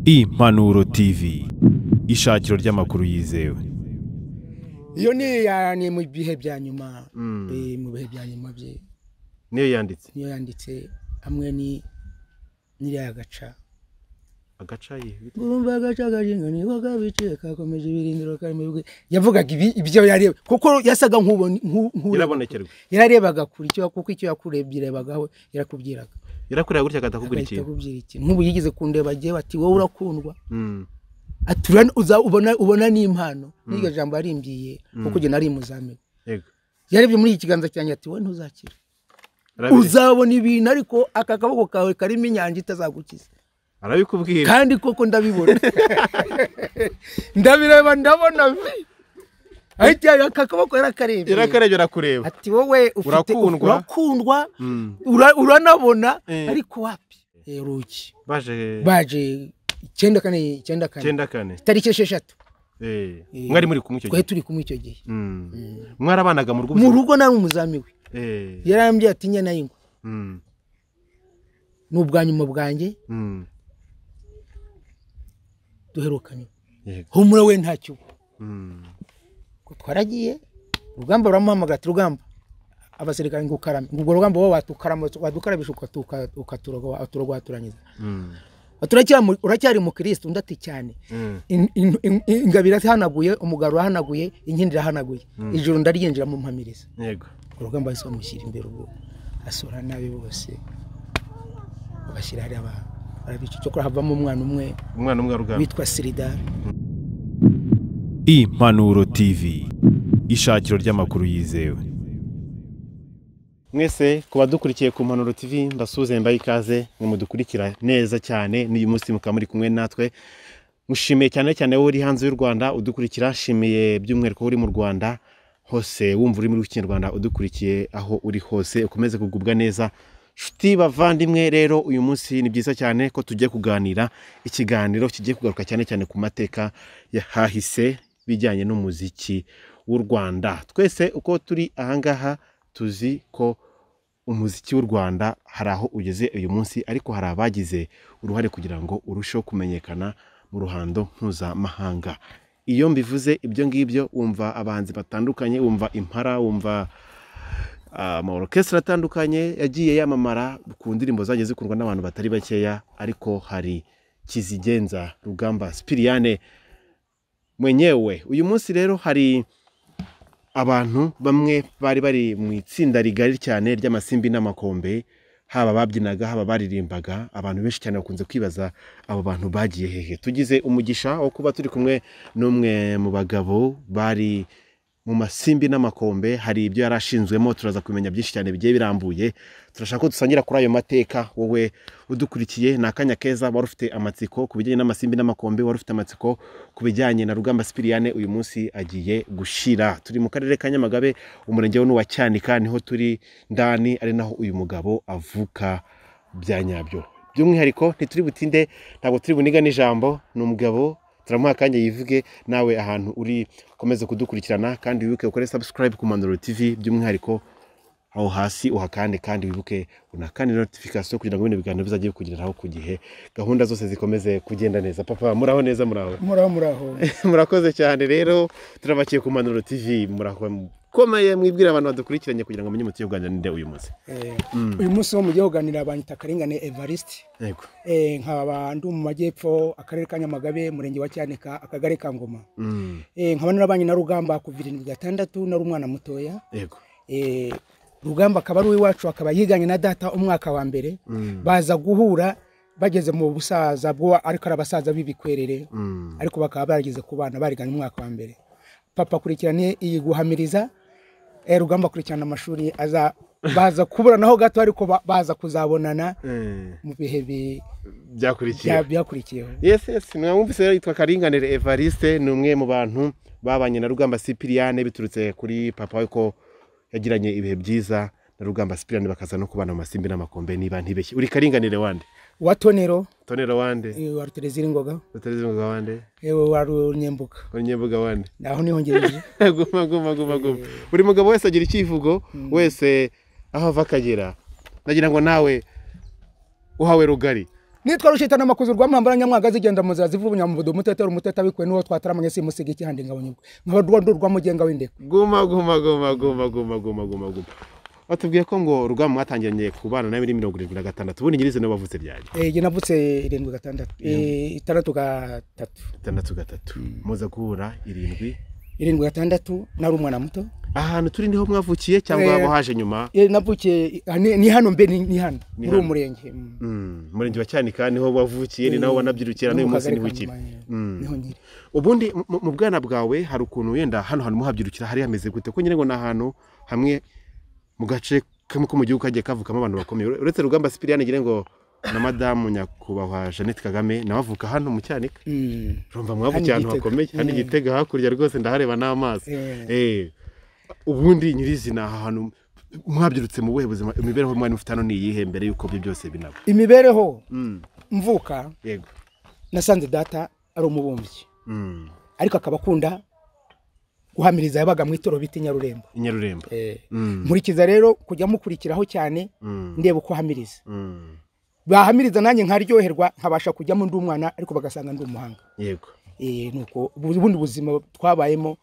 impanuro tv ishakiro ry'amakuru yizewe iyo niyo yaraniye mu bihe bya nyuma eh, mu bihe bya nyuma bye niyo yanditse niyo yanditse hamwe ni n'iriya gaca agaca ye bumva agaca kajinga niho kabiciye kakomeje ibirindiro karimo ibigwi yavugaga ibi- ibyo yareba kuko yasaga nk'ubona yarabonekerwa yararebaga kure icyo kuko icyo yakurebye yarebagaho yarakubwiraga yarakureba gutya akatakubwira agahita ikintu akubwira ikintu nk'ubu yigeze kundeba agiye bati wowe urakundwa Mm. ati "Ura- uza- ubona ubona n'impano n'iryo jambo yarimbyiye kuko ugena ari imuzamini yego yarebye muri iki kiganza cyanjye ati wowe ntuzakira Arabi- uzabona ibintu ariko aka kaboko kawe karimo inyanja itazagukiza arabikubwira kandi koko ndabibona ndabireba ndabona vi ariko aka kaboko yarakarebye yarakarebye arakureba ati wowe ufite Urakundwa. urakundwa Mm. ura- uranabona Eh. ariko wapi Eh, rugi baje baje icyenda kane icyenda kane icyenda kane tariki esheshatu Eh, Eh. mwari muri kumwe icyo twari gihe turi kumwe icyo gihe Mm. mwarabanaga mu rugo mu rugo nari umuzamu we Eh. yarambye ati nyana y'ingwe Mm. ni ubwa nyuma bwanjye Mm. duherukanye yego humura we ntacyo uba." Mm. Ubwo twaragiye urugamba ruramuhamagara ati rugamba abasirikare ngo ukarame ubwo rugamba wowe watukarama wadukarabisha ukatuka- ukaturoga- uturogwaturanyiza Mm. Ati, "Uracyari mu- uracyari mu kirisiti undi ati cyane Mm. In- in- in- ingabo irahanaguye umugabo urahanaguye inkindi irahanaguye ijoro ndaryinjira mu mpamiriza yego urugamba bahise bamushyira imbere ubwo asura nabi bose babashyira hariya ba- barabica icyokora havamo umwana umwe umwana umwe arugamba witwa siridari impanuro tv ishakiro ry'amakuru yizewe mwese ku badukurikiye ku mpanuro tv ndasuze mbaye ikaze ngo mudukurikira neza cyane n'uyu munsi mukaba muri kumwe natwe mushimiye cyane cyane wowe uri hanze y'u rwanda udukurikira nshimiye by'umwihariko wowe uri mu rwanda hose wumva uri muri kinyarwanda udukurikiye aho uri hose ukomeze kugubwa neza nshuti bavandimwe rero uyu munsi ni byiza cyane ko tugiye kuganira ikiganiro kigiye kugaruka cyane cyane ku mateka yahahise bijyanye n'umuziki w'u rwanda twese uko turi ahangaha tuzi ko umuziki w'u rwanda hari aho ugeze uyu munsi ariko hari abagize uruhare kugira ngo urusheho kumenyekana mu ruhando mpuzamahanga iyo mbivuze ibyo ngibyo wumva abahanzi batandukanye wumva impara wumva ah, amaorokesitara atandukanye yagiye yamamara ku ndirimbo zagiye zikundwa n'abantu batari bakeya ariko hari kizigenza rugamba sipiriyane mwenyewe uyu munsi rero hari abantu bamwe bari bari mu itsinda rigari cyane ry'amasimbi n'amakombe haba babyinaga haba baririmbaga abantu benshi cyane bakunze kwibaza abo bantu bagiye hehe tugize umugisha wo kuba turi kumwe n'umwe mu bagabo bari mu masimbi n'amakombe hari ibyo yari ashinzwemo turaza kumenya byinshi cyane bigiye birambuye turashaka ko dusangira kuri ayo mateka wowe udukurikiye ni akanya keza wari ufite amatsiko ku bijyanye n'amasimbi n'amakombe wari ufite amatsiko ku bijyanye na rugamba sipiriyane uyu munsi agiye gushira turi mu karere ka nyamagabe umurenge wa cyanika niho turi ndani ari naho uyu mugabo avuka bya nyabyo by'umwihariko ntituri butinde ntabwo turi buniga n'ijambo ni umugabo turamuha akanya yivuge nawe ahantu uri ukomeze kudukurikirana kandi wibuke ukore subscribe ku mandoro tv by'umwihariko aho hasi uhakande kandi wibuke unakande notification kugira ngo bino biganiro bizajye bikugeraho ku gihe gahunda zose zikomeze kugenda neza papa muraho neza muraho muraho muraho murakoze cyane rero turabakiye ku manuro tv murakomeye mwibwira abantu badukurikiranye kugira ngo bamenye umuti w'ubwanda ninde uyu munsi Eh, uyu munsi wo mugiye kuganira banyita akarengane evariste yego Eh, nkaba ndi mu majyepfo akarere ka nyamagabe umurenge wa cyanika akagari ka ngoma Mm, Eh, nkaba narabanye na rugamba kuva irindwi gatandatu nari umwana mutoya yego Eh, rugamba akaba ari uw'iwacu akaba yiganye na data umwaka wa mbere Mm, baza guhura bageze mu busaza bwo ariko ari abasaza b'ibikwerere mm, ariko bakaba barageze ku bana bariganye umwaka wa mbere papa akurikirane iyi guhamiriza eh, rugamba akurikirana amashuri aza baza kuburanaho gato ariko ba- baza kuzabonana eh, mu bihe bi- byakurikiye bya- byakurikiyeho yes yes mwamwumvise rero yitwa karinganire evariste ni umwe mu bantu babanye na rugamba sipiriyane biturutse kuri papa we ko yagiranye ibihe byiza na rugamba sipiriyane bakaza no kubana mu masimbi n'amakombe niba ntibeshye uri karinganire wande wa tonero tonero wande eh, wa ruterezira ingoga rutarizunguga wande eh, wa runyembuka unyembuga wande aho niho ngejeje guma guma guma guma buri mugabo wese agira icyivugo wese aho ava akagera ndagira ngo nawe uhawe rugari nitwa rushitana amakuzi rwa muhambara nyamwaga zigenda mu nzira zivuga ubunyamubudu umutetero umuntetero abikuye n'uwo twataramanye simusiga ikihande ngabonyubwe nkaba rwondo rwa mugenga w'indeko guma guma guma guma guma guma guma guma batubwiye ko ngo urugamba mwatangiranye kubana nawe muri mirongo irindwi na gatandatu ubundi nyirizina wavutse ryari Eh, jye navutse irindwi gatandatu eh, itandatu gatatu gatandatu gatatu muza guhura irindwi irindwi gatandatu nari umwana muto ahantu turi niho mwavukiye cyangwa Eh. muhaje nyuma Eh, navukiye ah, ni ni hano mbe ni ni hano muri hano. uwo murenge mm. Mm, umurenge wa cyanika niho wavukiye ni naho wanabyirukira no n'uyu mu munsi kagari niho ka ukiri Nyamanya. Mm. niho nkiri ubundi mu- mu bwana bwawe hari ukuntu wenda hano hantu muhabyirukira hari hameze gute ko nyine ngo ni ahantu hamwe mu gace kamwe ko mu gihugu kagiye kavukamo abantu bakomeye Ure- uretse rugamba sipiriyani ngira ngo na madamu nyakubahwa jeannette kagame nawe avuka hano mu cyanika Mm. urumva mwavukiye Hano ahantu i Gitega. hakomeye hano i Mm. gitega hakurya rwose ndahareba n'amazi Eh. Eh. ubundi nyirizina aha hantu mwabyirutse mu buhe buzima imibereho mwari mufite hano ni iyihe mbere y'uko ibyo byose binaba imibereho Mm, mvuka yego nasanze data ari umubumbyi Mm, ariko akaba akunda guhamiriza yabaga mu itoro bita inyarurembo i nyarurembo Eh, Mm, nkurikiza rero kujya mukurikiraho cyane mm, ndeba uko ahamiriza mm, bahamiriza nanjye nkaryoherwa nkabasha kujyamo ndi umwana ariko bagasanga ndi umuhanga yego Eh, nuko ubu- ubundi buzima twabayemo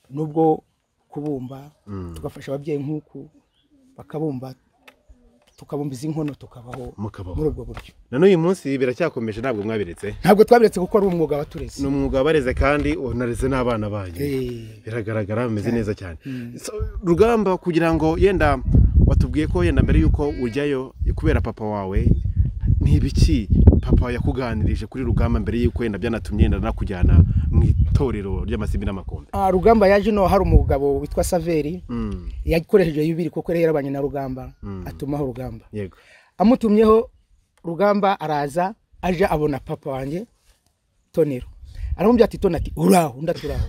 nubwo kubumba Mm. tugafasha ababyeyi nk'uku bakabumba tukabumba izi nkono tukabaho Mukabaho. muri ubwo buryo na n'uyu munsi biracyakomeje ntabwo mwabiretse ntabwo twabiretse kuko ari umwuga watureze ni umwuga wabareze kandi unareze n'abana banyu Eh, biragaragara bimeze neza cyane So, rugamba kugira ngo yenda watubwiye ko yenda mbere y'uko ujyayo kubera papa wawe ntibiki papa yakuganirije kuri rugamba mbere y'uko yenda byanatumye yenda nakujyana mu itorero ry'amasibi n'amakombe ah, rugamba yaje no hari umugabo witwa saveri Mm, yakoresheje yubiri kuko yari yarabanye na rugamba Mm. atumaho rugamba yego amutumyeho rugamba araza aje abona papa wanjye tonero aramubwira ati tona ati uraho undi ati uraho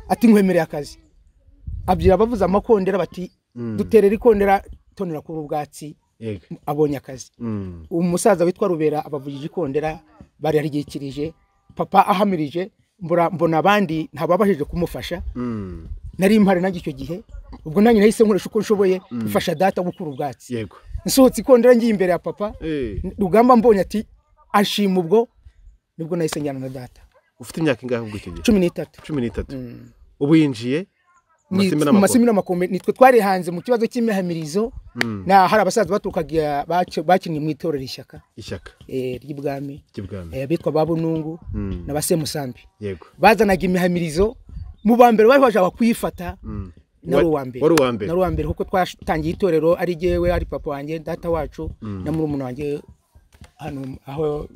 ati nkwemereye akazi abyira abavuza amakondera bati Mm. duterera ikondera tonera kuba ubwatsi yego abonye akazi Mm, umusaza witwa rubera abavugije ikondera bararyikirije papa ahamirije mbura- mbona abandi ntababashije kumufasha mm, nari mpari nanjye icyo gihe ubwo nanjye nahise nkoresha uko nshoboye mfasha data gukura ubwatsi yego nsohotse ikondera ngiye imbere ya papa Eh, rugamba mbonye ati ashima ubwo nibwo nahise njyana na data ufite imyaka ingahe ubwo icyo gihe cumi n'itatu cumi n'itatu ubu yinjiye mu Ni- masimbi mu n'amakombe masimi n'amakombe nitwe twarihanze mu kibazo cy'imihamirizo na hari abasaza baturukaga bac- bakinnye mu itorero ishyaka ishyaka eh, ry'ibwami ry'ubwami eh, abitwa ba bunungu Mm. na ba semusambi yego bazanaga imihamirizo mu ba mbere bari bashaka kuyifata nari uwa mbere wari uwa mbere nari uwa mbere kuko twatangiye itorero ari jyewe ari papa wanjye data wacu na murumuna wanjye hano aho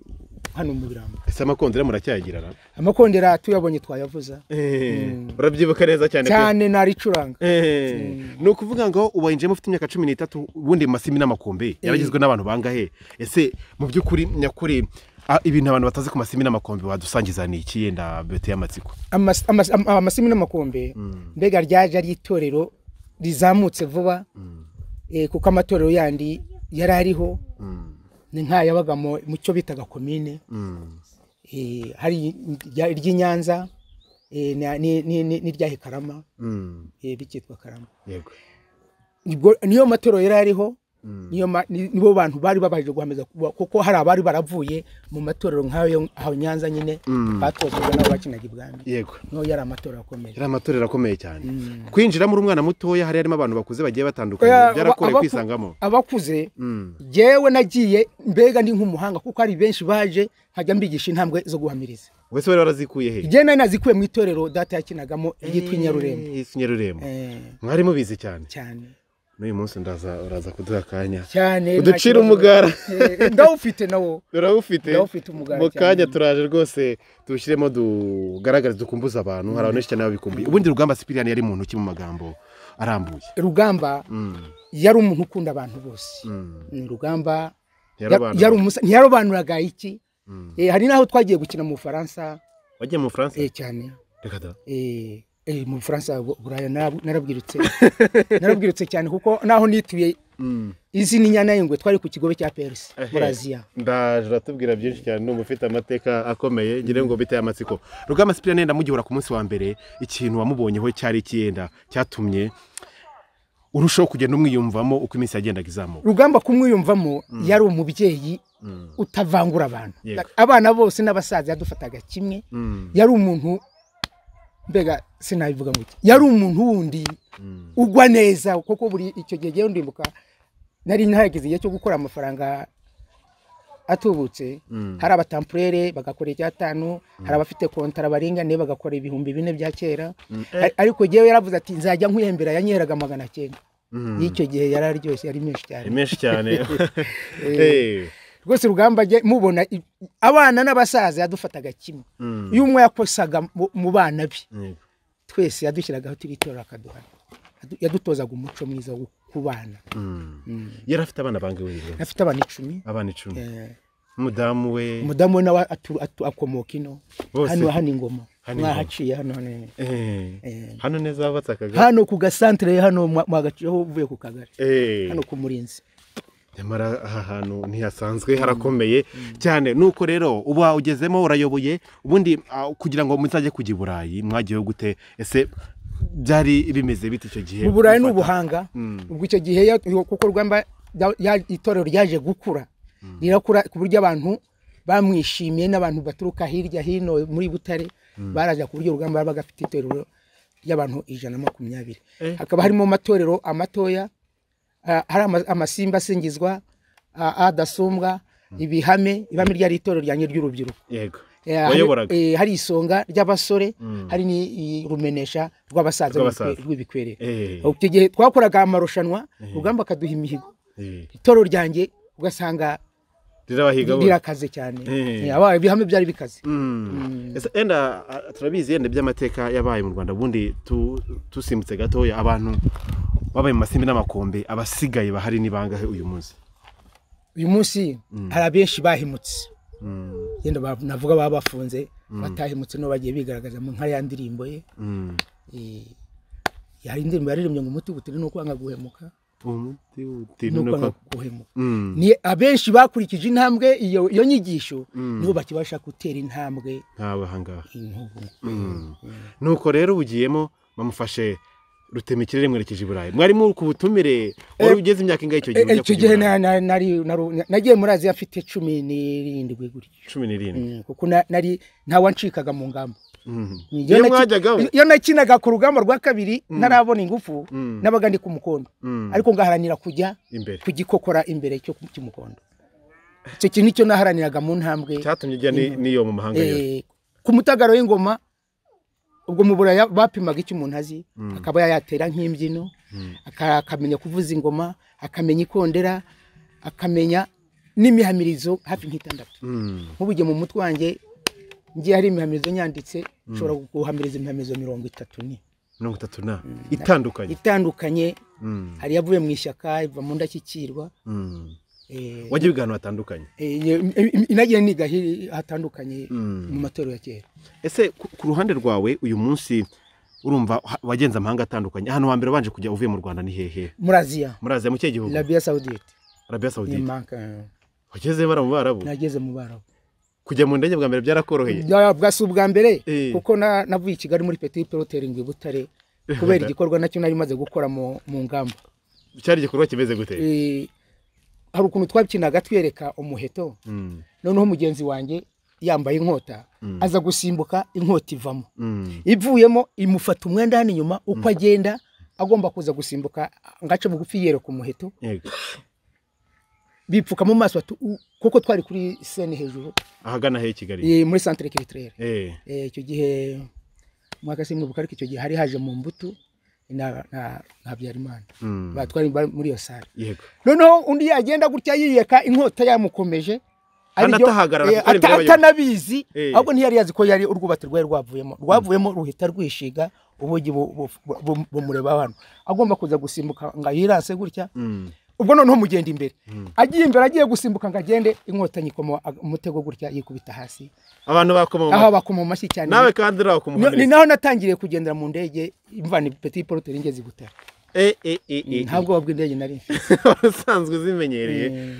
hano mu birambo ese amakondera muracyayagirana amakondera tuyabonye twayavuza urabyibuka neza cyane pe. cyane naricuranga Eh, ni ukuvuga ngo ubayinjiyemo ufite imyaka cumi n'itatu ubundi mu masimi n'amakombe yaragizwe n'abantu bangahe ese mu by'ukuri nyakuri ah, ibintu abantu batazi ku masimi n'amakombe wadusangiza ni iki yenda bete y'amatsiko Amas- amas- am- amasimi n'amakombe mbega ryaje ari itorero rizamutse vuba eh, kuko amatorero yandi yari ariho ni nk'ayabaga mu mu cyo bitaga komine eh, hari irya- iry'i Nyanza eh, na- ni- ni- ni- n'irya Karama eh, bikitwa Karama yego Ubwo niyo matorero yari ariho niyo ma- ni- nibo bantu bari babashije guhameza kuba- kuko hari abari baravuye mu matorero nk'ayo aho Nyanza nyine batozwaga n'abo bakinaga ibwami yego niyo yari amatorero akomeye yari amatorero akomeye cyane kwinjiramo uri umwana mutoya hari harimo abantu bakuze bagiye batandukanye Oya, byarakoreye abaku- kwisangamo abakuze Mm. jewe nagiye mbega ndi nk'umuhanga kuko hari benshi baje nkajya mbigisha intambwe zo guhamiriza wese wari warazikuye he igihe nari nazikuye mu itorero data yakinagamo ryitwa inyarurembo Eh, yitwa inyarurembo Eh, mwari mubizi cyane cyane n'uyu munsi ndaza uraza kuduha akanya cyane nta uducira kibazo. umugara Eh, ndawufite nawo turawufite Ndawufite umugara mu cyane. kanya turaje rwose tuwushyiremo tugaragare dukumbuze abantu hari abantu benshi cyane babikumbuye ubundi rugamba sipiriyani yari muntu ki mu magambo arambuye rugamba yari umuntu ukunda abantu bose Mm, rugamba Ntiyarobanura. yari umusa- ntiyarobanuraga iki Eh, hari n'aho twagiye gukina mu bufaransa wagiye mu bufaransa eh, cyane reka da eh, eh, mu bufaransa bu- buraya narabu- narabwirutse narabwirutse cyane kuko naho nituye izi ni inyana y'ingwe twari ku kigobe cya perisi muri aziya ndaje uratubwira byinshi cyane ni ufite amateka akomeye ngira ngo biteye amatsiko rugamba sipiriyani yenda mugihora ku munsi wa mbere ikintu wamubonyeho cyari ikiyenda cyatumye urushaho kugenda umwiyumvamo uko iminsi yagendaga izamuka rugamba kumwiyumvamo yari umubyeyi utavangura abantu Yego. abana bose n'abasaza yadufataga kimwe Mm. yari umuntu mbega sinabivuga ngo iki yari umuntu wundi ugwa neza kuko buri icyo gihe ngewe ndimbuka nari nahageze igihe cyo gukora amafaranga atubutse hari abatampurere bagakora icyatanu hari abafite kontara baringane bagakora ibihumbi bine bya kera Ar- ariko ngewe yaravuze ati nzajya nkwihembera yanyeraga magana cyenda y'icyo gihe yari aryoshye yari menshi cyane Ni menshi cyane Eh. rwose rugamba jye mubona i- abana n'abasaza yadufataga kimwe Mm. iyo umwe yakosaga mu- mu bana be Yego. twese yadushyiragaho turitorera akaduhana Adu- yadutozaga umuco mwiza wo kubana Mm. yari afite abana bangahe rero afite abana icumi abana icumi Eh, umudamu we umudamu we nawe atu- atu- akomoka ino Bose. hano hano ingoma Hano ingoma. mwahaciye hano hano hano. Eh. Eh. hano neza hubatse akagari hano ku gasantere hano mwa- mwagaciyeho uvuye ku kagari Eh. hano ku murinzi nyamara aha hantu ntihasanzwe harakomeye cyane nuko rero uba ugezemo urayoboye ubundi ah, kugira ngo muzajye kujya i burayi mwagiyeho gute ese byari bimeze bite icyo gihe mu burayi ni Gufata- ubuhanga ubwo icyo gihe ya- kuko rwamba ya- ya- itorero ryaje gukura rirakura ku buryo abantu bamwishimiye n'abantu baturuka hirya hino muri butare baraza ku buryo urugamba baba bafite itorero y'abantu ijana na makumyabiri Eh. hakaba harimo amatorero amatoya ah, hari ama- amasimba asingizwa ah, adasumbwa ibihame ibihame ryari itorero ryanjye ry'urubyiruko yego Eh, wayoboraga hari- eh, hari isonga ry'abasore hari n'irumenesha rw'abasaza Rw'abasaza. n'urwe- rw'ibikwerere Eh. icyo gihe twakoraga amarushanwa rugamba akaduha imihigo Eh. itoro ryanjye ugasanga rirabahiga bose. rirakaze cyane Eh. Eh, aba- ibihame byari bikaze Mm. Ese Enda ah, turabizi yenda iby'amateka yabaye mu Rwanda ubundi tu- tusimbutse gatoya abantu babaye mu masimbi n'amakombe abasigaye bahari ni bangahe uyu munsi uyu munsi hari abenshi bahemutse yenda ba- navuga baba bafunze batahemutse no bagiye bigaragaza mu nka ya ndirimbo ye Mm. Eh, hari indirimbo yaririmbye ngo umuti butiri ni ukwanga guhemuka Umuti ni utinuka- ukwanga guhemuka Mm. ni abenshi bakurikije intambwe iyo iyo nyigisho nibo bakibasha gutera intambwe nkawe ahangaha nk'ubu nuko rero ubugiyemo bamufashe rutema ikirere mwerekeje i burayi mwari muri ku butumire wari ugeze imyaka ingahe icyo gihe Eh, ujya kujya icyo i gihe Burayi? na- na- nari- naru- nagiye muri aziya afite cumi n'irindwi gutyo cumi n'irindwi Mm, kuko na- nari ntawancikaga mu ngamba Mhm. Iyo Iyo naki- mwajyagaho iyo nakinaga ku rugamba rwa kabiri ntarabona ingufu nabaga ndi ku mukondo Mm. ariko ngaharanira kujya imbere kugikokora imbere cyo- cy'umukondo icyo kintu nicyo naharaniraga mu ntambwe cyatumye ujya ni- n'iyo mu mahanga yose Eh, ku mutagaro w'ingoma ubwo mu buraya bapimaga icyo umuntu azi akaba yayatera nk'imbyino aka- akamenya kuvuza ingoma akamenya ikondera akamenya n'imihamirizo hafi nk'itandatu Mm. nk'ubuge mu mutwe wanjye ngiye hari imihamirizo nyanditse nshobora guhamiriza imihamirizo mirongo itatu ni mirongo itatu na itandukanye itandukanye Mm. hari iyavuye mu ishyaka iva mu ndashyikirwa Mm. eh, wajya ibiganiro hatandukanye eh, iyo- im- inagiye niga hi- hatandukanye Mm. mu matorero ya kera ese ku ku ruhande rwawe uyu munsi urumva ha- wagenze amahanga atandukanye ahantu hambere wabanje kujya uvuye mu rwanda ni hehe muri aziya muri aziya mu kihe gihugu arabiya sawudite arabiya sawudite Nimanka. wagezeyo bara mu barabu nageze mu barabu kujya mu ndege bwa mbere byarakoroheye Bwa- bwa si ubwa mbere Eh. kuko na- navuye i kigali muri petit pilotering i butare kubera igikorwa nacyo nari maze gukora mu mu ngamba cyari igikorwa kimeze gute Eh, hari ukuntu twakinaga twereka umuheto Mm. noneho mugenzi wanjye yambaye inkota aza gusimbuka inkota ivamo Mm. ivuyemo imufata umwenda hano inyuma uko agenda agomba kuza gusimbuka ngaca bugufi yereka umuheto Yego. bipfuka mu maso bati, "U- kuko twari kuri sene hejuru ahagana he i kigali eh, muri centre kiritirere Eh, Eh, icyo gihe mwaka se mwibuka ariko icyo gihe hari haje mu mbuto na na na Habyarimana mm, batwari bari muri iyo sare yego noneho undi yagenda gutya yiyeka inkota yamukomeje Kandi ariryo- atahagarara eh, kuko ari ata- imbere y'abayobozi. atanabizi Eh. ahubwo ntiyari yazi ko yari urwubati rwari rwavuyemo rwavuyemo ruhita rwishiga ubugi bu- bu- bu- bumureba hano agomba kuza gusimbuka ngo yirase gutya Mm, ubwo noneho mugenda imbere agiye imbere agiye gusimbuka ngo agende inkota nyikoma umutego gutya yikubita hasi abantu bakoma mu aho mashyi. bakoma mu mashyi cyane nawe kandi uraho ku No- ni muhamiriza naho natangiriye kugendera mu ndege imvana petit porte ngeze gutera Eh, eh, eh, eh, nta bwoba bw'indege nari mfite usanzwe uzimenyereye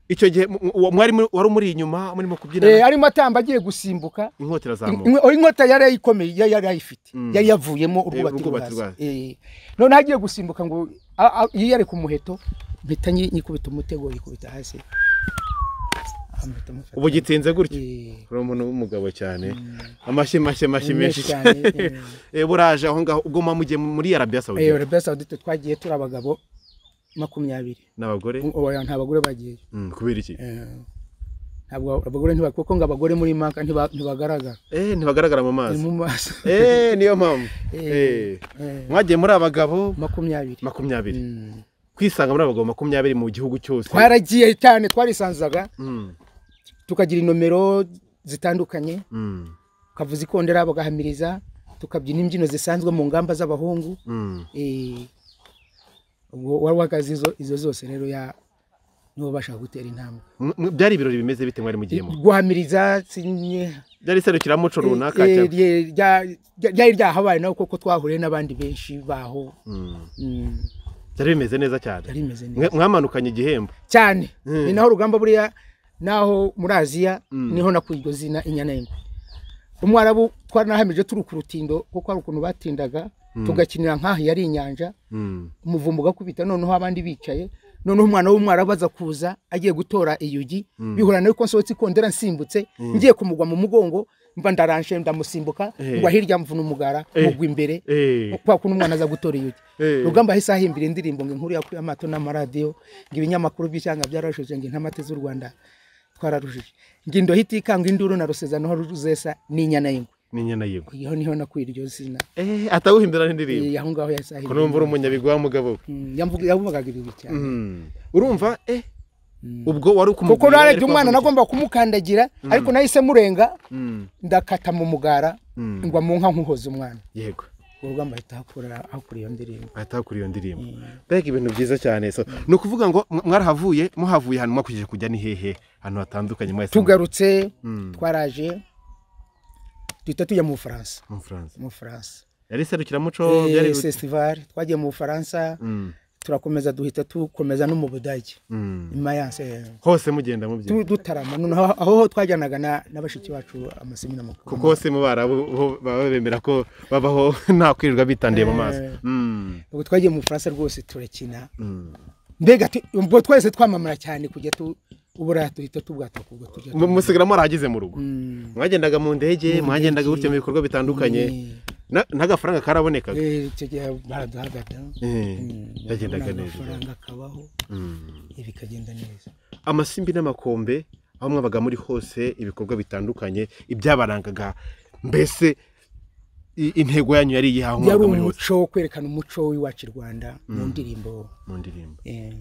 icyo gihe mu- uwo mwari muri- wari umuri inyuma murimo Eh, kubyina arimo atamba agiye gusimbuka inkota irazamuka Inkwe- inkota yari yayikomeye yari yarayifite Mm. yari yavuyemo urwubati urwubati rwazo rwazo. Eh, noneho agiye gusimbuka ngo a- a- yiyare ku muheto mpita nyi- nyikubita umutego yikubita hasi amuhita amufata. ubu gitinze gutyo Eh, uri umuntu w'umugabo cyane amashyi mashyi mashyi menshi menshi cyane, Eh, buraje aho ngaho ubwo muba mugiye muri arabiya eh, sawudi Arabia Saudite twagiye turi abagabo makumyabiri n'abagore Oya, nta bagore bagiyeyo Mm, kubera iki Eh, ntabwo abagore ntibak- kuko ngo abagore muri maka ntiba- ntibagaragara eh ntibagaragara mu Ni mazi mu maso eh niyo mpamvu Eh, eh eh, mwagiye muri abagabo makumyabiri makumyabiri Mm. kwisanga muri abagabo makumyabiri mu gihugu cyose twaragiye cyane twarisanzaga Mm, tukagira inomero zitandukanye mm, ukavuza ikondera bagahamiriza tukabyina imbyino zisanzwe mu ngamba z'abahungu mm. Eh, ubwo wari wakazi izo- izo zose rero ya nibo bashaka gutera intambwe M- m- byari ibirori bimeze bite mwari mugiyemo guhamiriza sinye byari iserukiramuco runaka Eh, eh, cyangwa rye- rya- rya- ryari ryahabaye nawe kuko twahuriye n'abandi benshi baho Mm, Mm, byari bimeze neza cyane byari bimeze neza Mwe- mwamanukanye igihembo cyane Mm. ni naho urugamba buriya naho muri aziya Mm. niho nakuye iryo zina inyana y'ingwe umwarabu twaranahamije turi ku rutindo kuko hari ukuntu batindaga tugakinira nk'aho yari inyanja Mm, umuvumba ugakubita noneho abandi bicaye noneho umwana w'umwarabu aza kuza agiye gutora iyugi bihura nawe ko nsohotse ikondera nsimbutse ngiye kumugwa mu mugongo mba ndaranje ndamusimbuka Eh. ngwa hirya mvuna umugara Eh. mugwa imbere eh kwa kuno umwana aza gutora iyugi Eh. rugamba ahise ahimbira indirimbo ngo inkuru yakuye amato n'amaradiyo ngo ibinyamakuru by'ishyanga byarashuje ngo intamate z'u rwanda twararushije ngo indoha itikanga induru na rusezano ruzesa n'inyana y'ingwe ni nyana yego iyo niho nakuye iryo zina eh atawuhimbira n'indirimbo Eh, aho ngaho yahise ko numva uri ahimbira umunyabigwi w'umugabo we Mm, yamvuga- yavugaga ibi cyane Mm. urumva eh ubwo wari kuko ukumugurira narebye ariko umwana wavunitse. nagomba kumukandagira ariko nahise murenga Mm, ndakata mu mugara mm. ngwa mu nka nkuhoza umwana yego urwo rugamba ahita ahakura ahakura iyo ndirimbo ahita hakura iyo ndirimbo mbega ibintu byiza cyane so ni ukuvuga ngo mwa- mwarahavuye muhavuye ahantu mwakomeje kujya ni hehe ahantu hatandukanye mwese tugarutse Mm. twaraje duhita tujya mu bufaransa mu Bufaransa. mu bufaransa yari iserukiramuco Eh, byari festival twagiye mu bufaransa Mm, turakomeza duhita tukomeza no mu budage mm. i Mayence eh, hose mugenda mubyina tu- dutarama noneho aho twajyanaga na- na bashiki bacu amasemina makuru kuko hose mu barabu bo baba bemera ko babaho nta kwirirwa bitandiye mu maso Eh. Mm, ubwo twagiye mu bufaransa rwose turakina mm. mbega tu- ubwo twese twamamara cyane kujya tu ubura duhita tubwataka ubwo tujya Mu- musigara mwarahageze mu rugo Mm, mwagendaga mu ndege mwagendaga gutyo mu bikorwa bitandukanye eh, Na- n'agafaranga karabonekaga eh, icyo gihe baraduhagaga Eh, Mm, yagendaga nabona neza amafaranga akabaho Mm. eh, bikagenda neza amasimbi n'amakombe aho mwabaga muri hose ibikorwa bitandukanye ibyabarangaga mbese i- intego yanyu yari iyihe aho yari mwabaga muri hose umuco wo kwerekana umuco w'iwacu i rwanda mu ndirimbo mu ndirimbo eh,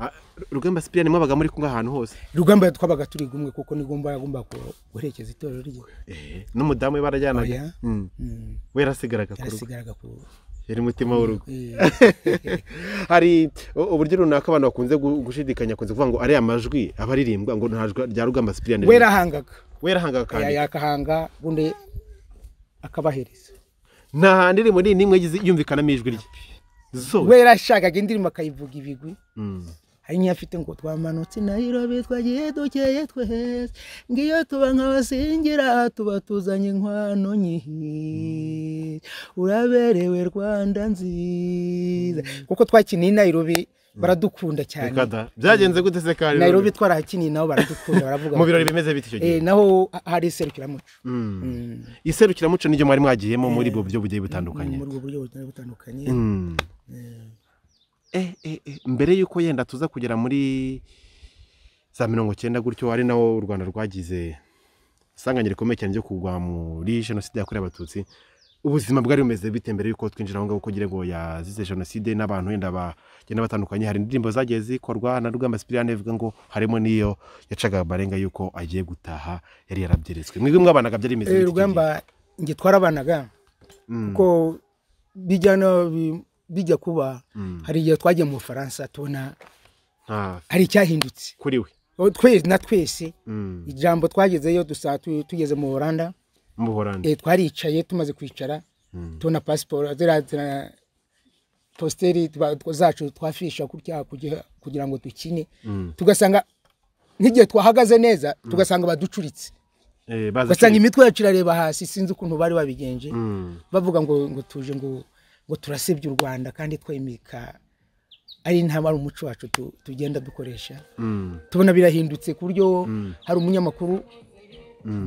Ah, rugamba sipiriyani mwabaga muri kumwe ahantu hose rugamba twabaga turi gumwe kuko nigomba yagomba ku- guherekeza itorero rye Eh, n'umudamu we barajyanaga Oya. Mm. Mm, we yarasigaraga ku rugo yarasigaraga ku yari umutima w'urugo eh, hari u- uburyo runaka abantu bakunze gu- gushidikanya kunze kuvuga ngo ariya majwi aba aririmbwa ngo ntajwa rya rugamba sipiriyani we yarahangaga we yarahangaga eh, kandi yakahanga ubundi akabahereza nta handi rimwe n'imwe yagize yumvikanamo ijwi rye zose we yarashakaga indirimbo akayivuga ibigwi Mm. hari n'iyo afite ngo twamanutse i nayirobi twagiye dukeye twese ngiyo tuba nk'abasingira tuba tuzanye inkwano nyihi uraberewe rwanda nziza kuko twakiniye i nayirobi baradukunda cyane Kada. byagenze gute se kandi nayirobi twarahakiniye nabo baradukunda baravuga mu birori bati, bimeze bite icyo gihe "Eh, naho hari iserukiramuco Mm. Mm. iserukiramuco niryo mwari mwagiyemo muri ubwo buryo bugiye butandukanye muri ubwo buryo butari butandukanye Mm. Eh, eh, eh, mbere y'uko yenda tuza kugera muri za mirongo cyenda gutyo ari nawo u rwanda rwagize isanganyiro rikomeye cyane ryo kugwa muri jenoside yakorewe abatutsi ubuzima bwari bumeze bite mbere y'uko twinjira aho ngaho kugira ngo yazize jenoside n'abantu wenda bagenda batandukanye hari indirimbo zagiye zikorwa na rugamba sipiriyani ivuga ngo harimo n'iyo yacaga amarenga y'uko agiye gutaha yari yarabyeretswe mwebwe mwabanaga byari bimeze Eh, bite icyo gihe? rugamba njye twarabanaga Mm, kuko bijya no bi- bijya kuba mm. hari igihe twagiye mu bufaransa tubona Ah, hari icyahindutse kuri we Aho twese na twese Mm, ijambo twagezeyo dusa tu- tugeze mu buranda mu buhorande eh, twaricaye tumaze kwicara tubona pasiporo ziriya zira- positeri tuba- zacu twafisha kutya kugira kugira ngo dukine tugasanga nk'igihe twahagaze neza tugasanga baducuritse Eh, baza ugasanga cumi. imitwe yacu irareba hasi sinzi ukuntu bari babigenje Mm. bavuga ngo ngo tuje ngo ngo turasebya u rwanda kandi twemeka ari intama ari umuco wacu tu- tugenda dukoresha Mm. tubona birahindutse ku buryo hari umunyamakuru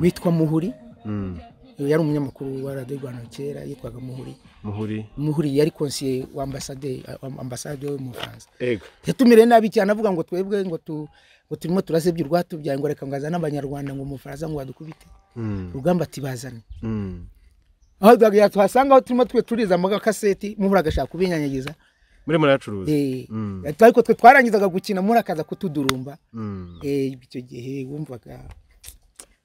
witwa muhuri Mm. yari umunyamukuru wa radiyo rwanda kera yitwaga muhuri muhuri muhuri yari konsiye wa ambasade wa ambasade yo mu bufaransa ego yatumire nabi cyane avuga ngo twebwe ngo tu ngo turimo turasebya urwatubyaye ngo reka ngazane abanyarwanda ngo umufaransa ngo badukubite Mm. rugamba atibazane Mm. aho duhaga tuhasanga aho turimo twe turiza amakaseti mubura agashaka kubinyanyagiza murimo muracuruza Eh, Mm. ariko twe twarangizaga gukina muri akaza kutudurumba Mm. Eh, icyo gihe wumvaga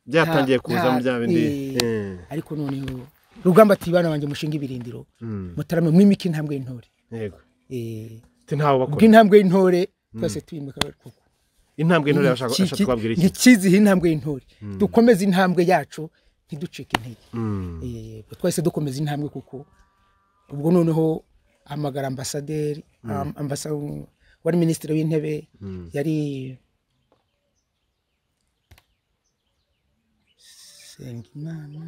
byatangiye nta- kuza mu nta- bya bindi eh, Eh. ariko noneho rugamba ati bana banjye mushinga ibirindiro Mm. mutarame mwimike intambwe y'intore ego Eh, Ati ntawe ubwo bakora intambwe y'intore twese tuyimika kuko intambwe ntore ashaka ashaka kubabwira iki ntikizihe intambwe y'intore dukomeze intambwe yacu ntiducike intege Mm. Eh, twahise dukomeza intambwe kuko ubwo noneho hamagara ambasaderi am- ambasa- wari minisitiri w'intebe yari sengimana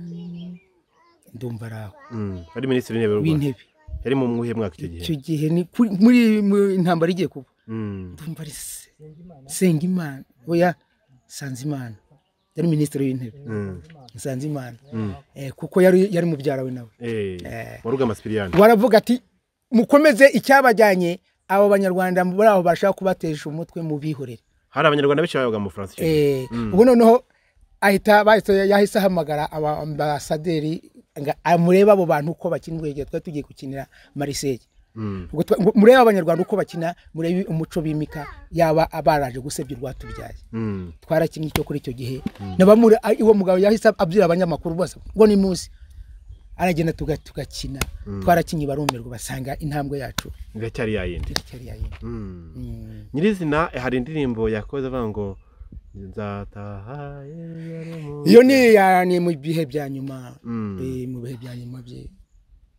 ndumva ari aho Mm. ari minisitiri w'intebe w'u Rwanda w'intebe yari mu mwuhe mwaka icyo gihe icyo gihe ni kuri- muri mu- intambara igiye kuba Mm. ndumva ari se- sengimana oya sanzimana yari minisitiri w'intebe Mm. sanzimana Eh, kuko yari yari mubyara we nawe Eh. warugama sipiriyani waravuga ati mukomeze icyabajyanye abo banyarwanda muri aho bashaka kubatesha umutwe mu bihorere hari abanyarwanda benshi bayoboga mu bufaransa icyo gihe Eh, ubu noneho ahita bahise yahise ahamagara aba ambasaderi ngo amurebe abo bantu uko bakina ubwo igihe twari tugiye gukinira mariseye Mm. Ubwo twa- ngo murebe abanyarwanda uko bakina murebe umuco bimika yaba abaraje gusebya urwatubyaye Mm. twarakinnye icyo kuri icyo gihe nabamure a- uwo mugabo yahise abyira abanyamakuru bose ngo ni munsi aragenda tuga- tugakina twarakinnye barumirwa basanga intambwe yacu iracyari yayindi iracyari yayindi Mm. Mm. nyirizina hari indirimbo yakoze avuga ngo nzataha yari mu-" iyo ni iya- ni mu bihe bya nyuma Mm. eh, mu bihe bya nyuma bye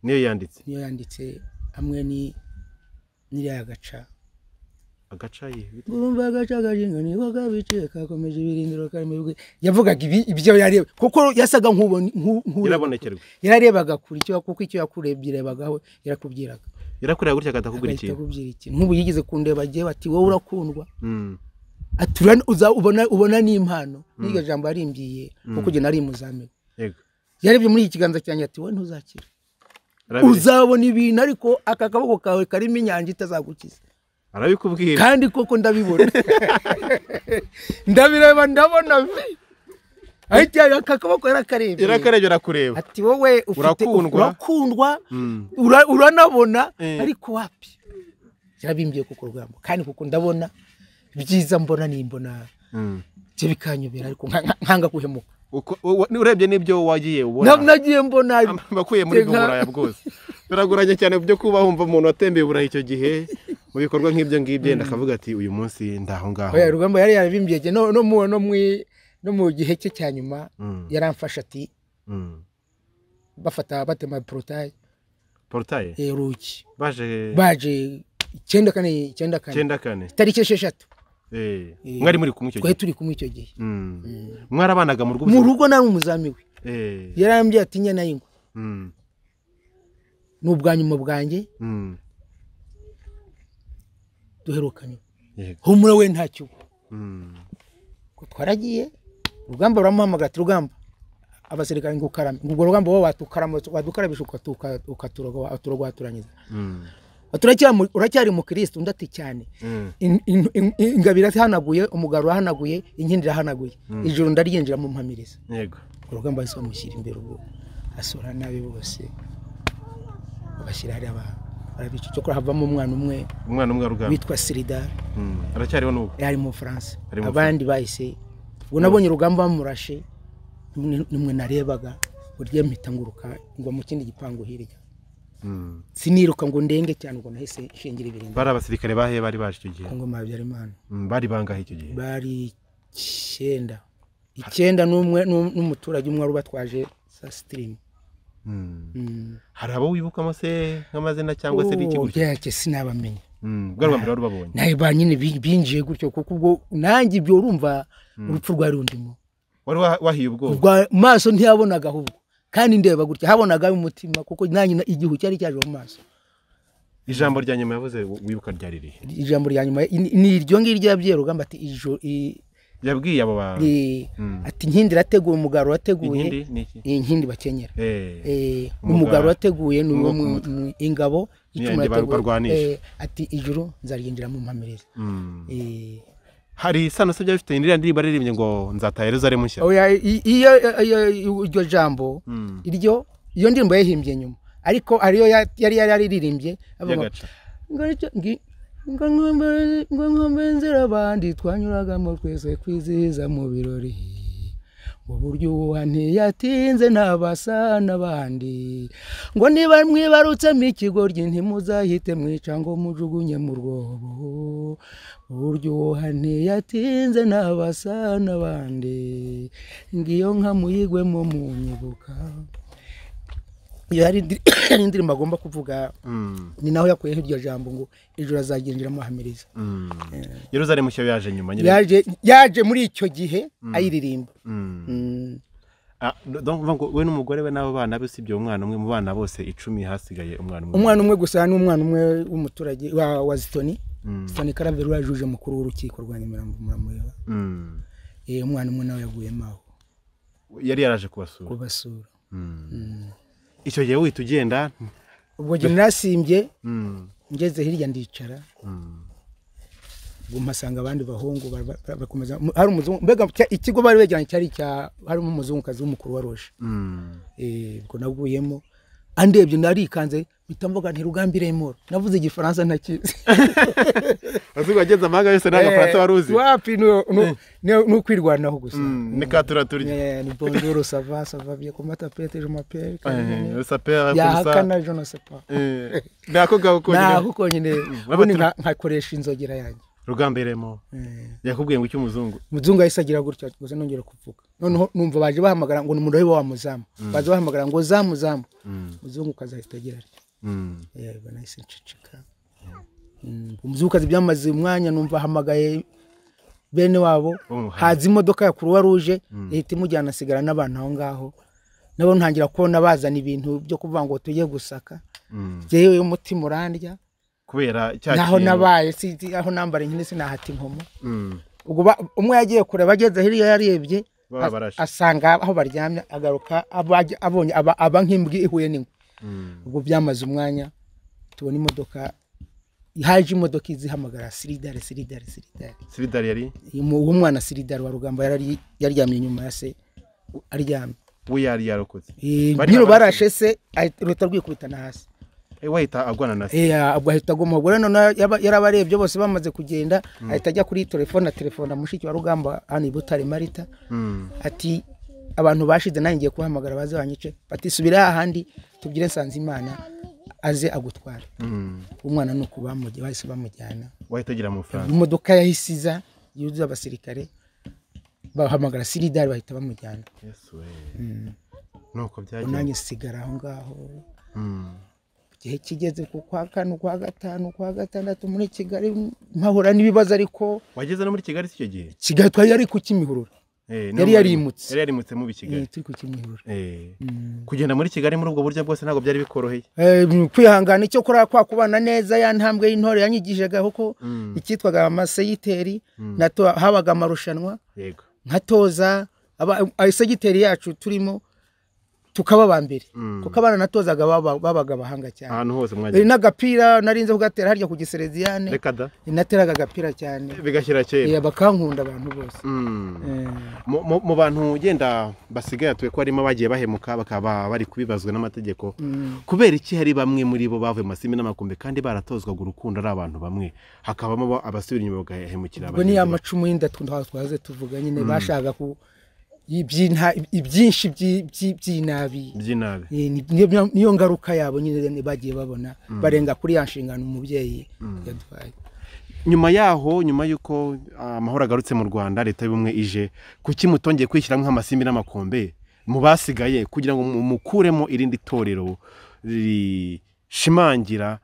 niyo yanditse niyo yanditse hamwe ni n'iriya agaca agaca yihuta urumva agaca kajinga niko kabice kakomeje ibirindiro karimo ibigwi yavugaga ibi ibyo yareba kuko yasaga nk'ubona irabonekerwa yararebaga kure icyo kuko icyo yakurebye irebagaho yarakubwiraga irakureba gutya akatakubwira agahita ikintu akubwira ikintu nk'ubu yigeze kundeba agiye bati wowe urakundwa Mm. ati "Ura- uza ubona ubona n'impano n'iryo jambo yarimbyiye kuko njye nari muzamini yego yarebye muri iki kiganza cyanjye ati wowe ntuzakira Arabi- uzabona ibintu ariko aka kaboko kawe karimo inyanja itazagukiza arabikubwira kandi koko ndabibona ndabireba ndabona vi ariko aka kaboko yarakarebye irakarebye urakureba ati wowe ufite Urakundwa. urakundwa Mm. ura- uranabona Eh. ariko wapi yarabimbiye kuko urugamba kandi kuko ndabona ibyiza mbona nimbona Mm. byo bikanyobera ariko nka- nka- nkanga kuhemuka Uko- u- u- urebye n'ibyo wagiye Na- ubona nagiye mbona bakuye muri ubwo Nka- buraya bwose biragoranye cyane byo kuba wumva umuntu watembeye burayi icyo gihe mu bikorwa nk'ibyo ngibyo yenda akavuga ati uyu munsi ndaho ngaho oya urugamba yari yarabimbiye jye no no mu no mu no mu gihe cye cya nyuma Mm. yaramfasha ati Mm. bafata batema porotaye porotaye urugi baje baje icyenda kane icyenda kane icyenda kane itariki esheshatu Eh, Eh, mwari muri kumwe icyo twari gihe turi kumwe icyo gihe Mm. mwarabanaga mu rugo mu rugo nari umuzami we Eh, yarambye ati nyana y'ingwe mm, ni ubwa nyuma bwanjye mm, duherukanye yego, humura we ntacyo uba." mm, Ubwo twaragiye urugamba ruramuhamagara ati rugamba abasirikare ngo ukarame ngo ubwo rugamba wowe watukarama wadukarabisha ukatuka- ukaturoga- waturogohaturanyiza mm, Ati, "Uracyari- uracyari mukirisitu undi ati cyane mm, In- in- in- ingabo irahanaguye umugabo urahanaguye inkindi irahanaguye ijoro ndaryinjira mu mpamiriza yego, urugamba bahise bamushyira imbere ubwo asura nabi bose babashyira hariya ba- barabica icyakora havamo umwana umwe umwana umwe arugamba witwa sirida Mm, aracyariho n'ubu yari mu bufaransa Ari mu abandi bahise ubwo nabonye urugamba bamurashe nimwe- nimwe narebaga burya mpita nguruka ngwa mu kindi gipangu hirya Mm. siniruka ngo ndenge cyane ngo nahise shingira ibirenge bari abasirikare bahe bari baje icyo gihe ku ngoma ya habyarimana Mm, bari bangahe icyo gihe bari icyenda icyenda n'umwe n'u- n'umuturage umwe wari ubatwaje sa sitirimu Mm. Mm. hari abo wibukamo se nk'amazina cyangwa se n'iki Oh, gutya byacye sinabamenya bwa rwa mbere wari ubabonye nawe ba nyine bi- binjiye gutyo kuko ubwo nanjye ibyo urumva urupfu rwari rundimo wari wa- wahiye ubwoba ubwo maso ntiyabonaga ahubwo kandi ndeba gutya habonaga umutima kuko nanjye na- igihu cyari cyaje mu maso ijambo rya nyuma yavuze wi- wibuka ryari rihe ijambo rya nyuma ni ni iryo ngiryo yabwiye rugamba ati ijo i- yabwiye abo bantu i- ati nkindi irateguye umugaro urateguye inkindi ni iki iyi nkindi bakenyera Eh, Eh, Umugara. umugaro wateguye ni Ni uwo uwo ku mu- mu ingabo Ni icumu yanjye yateguye. barwarwanisha. Eh, ati ijuru nzaryinjira mu mpamirire mm. Eh, hari isano se byari bifite iriya ndirimbo aririmbye ngo nzataha yeruzalemu nshya oya, i- iyo iyo- iyo- iryo jambo Mm. iryo iyo ndirimbo yayihimbye nyuma ariko ariyo ya- yari yari yaririmbye avuga ngo, Y'agaca. ngo nicyo- ngi- ngo nkombe- ngo nkombe inzira abandi twanyuragamo twese kwizihiza mu birori mu buryo uwo ntiyatinze ntabasa n'abandi ngo niba mwibarutsemo ikigoryi ntimuzahite mwica ngo mujugunye mu rwobo mu buryo uwo ntiyatinze ntabasa n'abandi ngiyo nka muyigwemo munyibuka iyo yari indi- yari indirimbo agomba kuvuga Mm, ni naho yakuyeho iryo jambo ngo ijoro azagenderamo ahamiriza mm. yeruzalemu nshya yaje nyuma nyine yaje yaje muri icyo gihe ayiririmba Mm. Mm. Ah, donc uvuga ngo we n'umugore we n'abo bana be usibye umwana umwe mu bana bose icumi hasigaye umwana umwe umwana umwe gusa ni umwana umwe w'umuturage wa wa zitoni zitoni karaveri wajuje mukuru w'urukiko rwa nyamirambo muramureba Mm. Eh, umwana umwe nawe yaguyemo aho yari yaraje kubasura kubasura icyo gihe wihita ugenda ubwo jye narasimbye Mm, ngeze hirya ndicara mm, ubwo mpasanga abandi bahungu bara- bara- bakomeza hari umuzungu mbega cya- ikigo bari begeranye cyari cya harimo umuzungukazi w'umukuru wa roje mm. Eh, ubwo naguyemo andebye narikanze mpita mvuga nti rugambire moro navuze igifaransa ntakizi Azi wageze amahanga yose nta gafaransa wari uzi Eh, wapi nu- nu- ni ni ukwirwanaho gusa Mm, ni katura turya Eh, ni bonjour ça va ça va bien comment t'appelles je m'appelle Eh, sapera yahakana je ne sais pas Eh, nako gaho konyine naho uko nyine ubundi nka- nkakoresha inzogera yanjye rugamberemo Eh, yakubwiye ngo icy'umuzungu muzungu yahise agira gutya gusa nongera kuvuga noneho numva baje bahamagara ngo ni umuroyi wa muzamu baje bahamagara ngo zamu zamu muzungu kaza ahita agira ati Mm. Eh, ubwo nahise nceceka Mm, umuzungukazi byamaze umwanya numva ahamagaye bene wabo Oh, haza imodoka ya kuruwa ruje ihita imujyana asigara n'abantu aho ngaho nabo ntangira kubona bazana ibintu byo kuvuga ngo tujye gusaka Mm. jyewe umutima urandya kubera cya naho kintu. nabaye sinzi aho nambara inkini sinahata inkomo Mm. ubwo ba- umwe yagiye kureba ageze hirya yarebye Baba as- barashe. asanga aho baryamye agaruka abajya- abonye aba- aba nk'imbwa ihuye n'ingwe Mm. ubwo byamaze umwanya tubona imodoka haje imodoka izihamagara siridare siridare siridare siridari yari uwo mwana siridare wa rugamba yarari- yaryamye inyuma ya se aryamye we yari yarokotse Eh, Bariya nyiri barashe. barashe se ahita- ruhita rwikubita na hasi Eh, wahita agwana na se Eh, ubwo ahita aguma ubwo rero noneho yaba- yarabarebye bose bamaze kugenda ahita ajya kuri telefone telefona mushiki wa rugamba hano i butare marita Mm. ati abantu bashize nanjye ngiye kubahamagara baze banyice bati subira hahandi tubwire nsanzimana aze agutware Mm. umwana ni uko bamuge- bahise bamujyana wahita agira amafaranga imodoka yahise iza yuzuye abasirikare bahamagara siridari bahita bamujyana yesu we nuko Ubwo byagenze nanjye sigara aho ngaho Mm. igihe kigeze ku kwa kane ukwa gatanu ukwa gatandatu muri kigali mpahura n'ibibazo ariko wageze no muri kigali si icyo gihe kigali twari ari ku kimihurura Eh, Yari no- yarimutse. yari yarimutse mubi Eh, kigali turi ku kimihurura Eh. kugenda muri kigali muri ubwo buryo bwose ntabwo byari bikoroheye Eh, kwihangana icyo kurara kwa kubana neza ya ntambwe y'intore yanyigishije kuko Mm. icyitwaga amaseyiteri nato habaga amarushanwa yego nkatoza aba- abasegiteri yacu turimo tukaba aba mbere Mm. kuko abana natozaga baba- babaga abahanga cyane ahantu hose Eh, mwajya n'agapira narinze kugatera harya ku gisereziyane reka da nateraga agapira cyane bigashyira Eh, kera bakankunda abantu bose Mm. Eh, Mu- mu mu bantu ugenda basigaye hatuye ko harimo abagiye bahemuka bakaba bari kubibazwa n'amategeko kubera iki hari bamwe muri bo bavuye mu masimi n'amakumbi kandi baratozwaga urukundo ari abantu bamwe hakabamo abo- abasubira inyuma bagahemukira ubwo ni ya bagenzi macumu y'inda tu- ntaho twaze tuvuga nyine bashaka ku ibyinta- ibyinshi by'i- by'i- by'inabi babo. by'inabi Eh, ni- niyo- niyo ngaruka yabo nyine ni- bagiye babona barenga kuri ya nshingano umubyeyi yatwaye nyuma yaho nyuma y'uko amahoro agarutse mu rwanda leta y'ubumwe ije kuki mutongeye kwishyiramo nk'amasimbi n'amakombe mu basigaye kugira ngo mu- mukuremo irindi torero rishimangira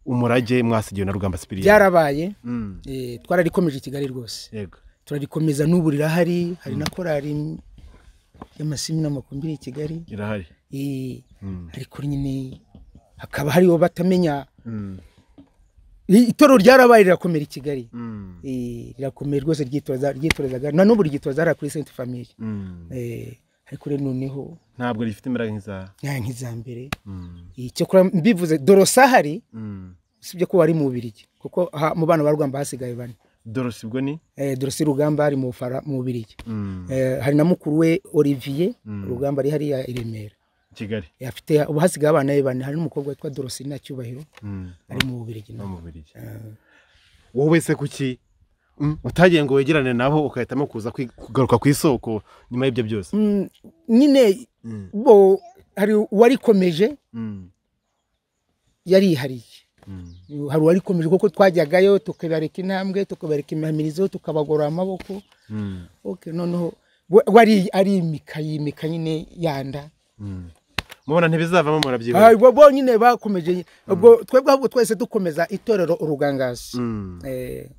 umurage mwasigiwe na rugamba sipiriyani byarabaye Mm, eh, twararikomeje i kigali rwose yego turarikomeza n'ubu rirahari hari na korari y'amasimi n'amakumbiri i kigali irahari Eh, Mm. ariko nyine hakaba hariho batamenya Mm, I- itorero ryarabaye rirakomera i kigali mm, Eh, rirakomeye rwose ryitoza ryitorezaga na n'ubu ryitoza hariya kuri senti famiye mm. Eh, ariko rero noneho ntabwo rifite imbaraga nk'iza nta nk'iza mbere Mm, Eh, cyakora mbivuze dorosa hari mm. usibye ko wari mu bubirigi kuko aha mu bana ba rugamba hasigaye bane dorose ubwo ni Eh, dorosi rugamba ari mu Bufara- mu bubirigi Mm, Eh, hari na mukuru we olivier Mm. rugamba ari hariya i remera kigali Eh, afite ubu hasigaye abana be bane hari n'umukobwa witwa dorosi na cyubahiro Mm, ari mu bubirigi no mu Bubiligi. wowe wese kuki mm, utagiye ngo wegerane nabo ugahitamo kuza kwi- kugaruka ku isoko nyuma y'ibyo byose Mm, nyine Mm, bo hari uwarikomeje mm, yarihariye mm, hari uwarikomeje kuko twajyagayo tukabareka intambwe tukabareka imihamirizo tukabagorora amaboko mm, ok noneho we- wari arimika yimika nyine yanda mm. mubona ntibizavamo murabyibona Ah, bo bo nyine bakomeje ubwo twebwe ahubwo twese dukomeza itorero urugangazi Mm, Eh,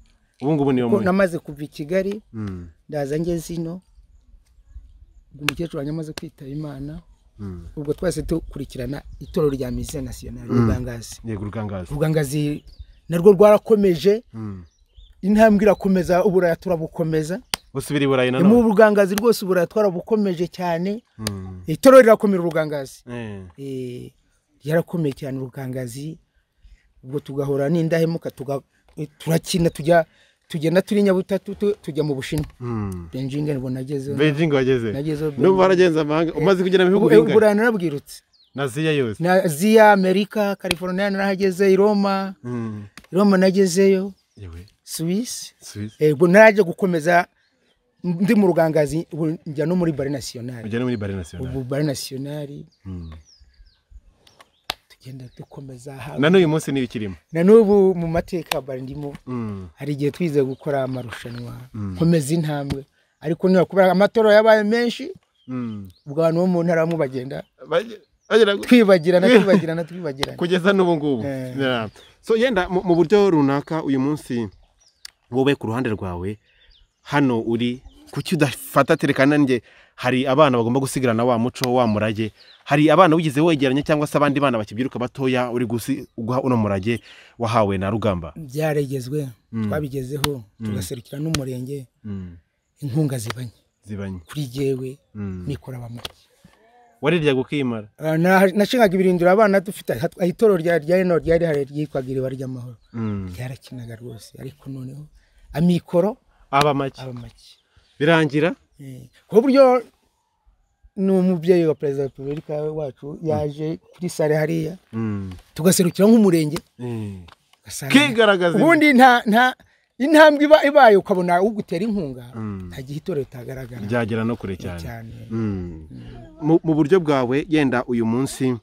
ubu ngubu niyo ko muri namaze kuva i kigali Mm, ndaza ngeze ino umukecuru wanjye amaze kwitaba imana mm. ubwo twese dukurikirana itorero rya mise nasiyonari urugangazi yego urugangazi urugangazi narwo rwarakomeje Mm. intambwe irakomeza uburaya turabukomeza busubira i burayi mu nanone bugangazi rwose uburaya twarabukomeje cyane Mm. itorero rirakomera urugangazi Eh, Eh, ryarakomeye cyane urugangazi ubwo tugahora n'indahemuka tuga- eh, turakina tujya tugenda turi nyabutatu tu- tujya mu bushinwa mm. benjinge nibwo nagezeho beijing wageze Nagezeho n'ubu waragenze amahanga umaze kugera mu bihugu Ubu- bingahe uburayi narabwirutse naziya yose na aziya amerika california narahageze i roma Mm. i roma nagezeyo yewe suwisi Suisse. ubwo naje gukomeza ndi mu rugangazi ubu njya no muri bare nasiyonari ujya no muri bare nationale ubu bare nasiyonari Mm. tugenda dukomeza aha. na n'uyu munsi niba ikirimo na n'ubu mu mateka ya bare ndimo Mm. hari igihe twize gukora amarushanwa nkomeza intambwe ariko niba kubera amatora yabaye menshi Mm. ubwo abantu bo mu ntara bamwe bagenda Bage- bagera gu- twibagirana twibagirana twibagirana kugeza n'ubu ngubu Eh. Yeah. so yenda mu mu buryo runaka uyu munsi wowe ku ruhande rwawe hano uri kuki udafata tereka nanjye hari abana bagomba gusigarana wa muco wa murage hari abana wigize wegeranya cyangwa se abandi bana bakibyiruka batoya uri gusi- guha uno murage wahawe na rugamba byaregezwe Mm. twabigezeho tugaserukira n'umurenge inkunga zibanye zibanye kuri jyewe Mm. mikoro abamutse warirya gukimara Ah, na- nashingaga ibirindiro abana dufite hat- ah, itorero rya rya rino ryari hari ryitwaga iriba ry'amahoro Mm. ryarakinaga rwose ariko noneho amikoro aba make aba make birangira Eh, ku buryo ni umubyeyi wa perezida wa repubulika wacu yaje kuri sare hariya Mm. tugaserukira nk'umurenge Eh. ugasanga- kigaragaza ubundi nta nta intambwe iba ibaye ukabona ugutera inkunga Mm. nta gihe itorero ritagaragara ryagera no kure cyane cyane Mm. mu mu buryo bwawe yenda uyu munsi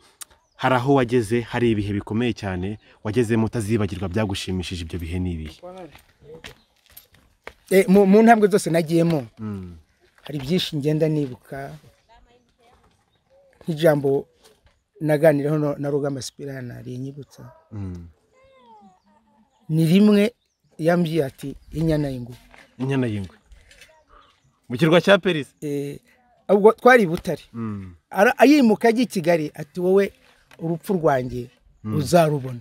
hari aho wageze hari ibihe bikomeye cyane wagezemo utazibagirwa byagushimishije ibyo bihe n'ibihe Eh, mu mu ntambwe zose nagiyemo Mm. hari byinshi ngenda nibuka nk'ijambo naganiraho na- na rugamba sipirana rinyibutsa Mm. ni rimwe yambwiye ati inyana y'ingu inyana y'ingwe mu kirwa cya perisi Eh, ubwo twari i butare Mm. Ara- ayimuka ajya i kigali ati wowe urupfu rwanjye uzarubona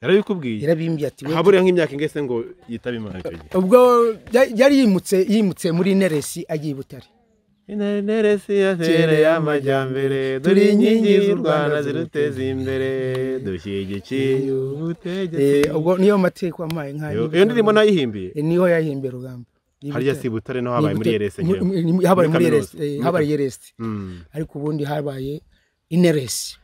yarabikubwiye yarabimbye ati wowe haburiya nk'imyaka ingese ngo yitabe imana icyo gihe ubwo ya- yari yimutse yimutse muri neresi agiye i butare interesi ya tere y'amajyambere, dore inkingi z'u Rwanda ziruteza imbere dushyigikiye Eh, ubutegetsi ubwo niyo mateka wampaye nkayo iyo ndirimbo nayihimbiye Eh, niho yahimbiye rugamba Ni i hariya Butare. si butare no habaye Ni i muri Butare. erese Mu- njyewe mu- habaye muri kaminuza. eresi eh, Muri habaye kaminuza. eresi Mm. ariko ubundi habaye ineresi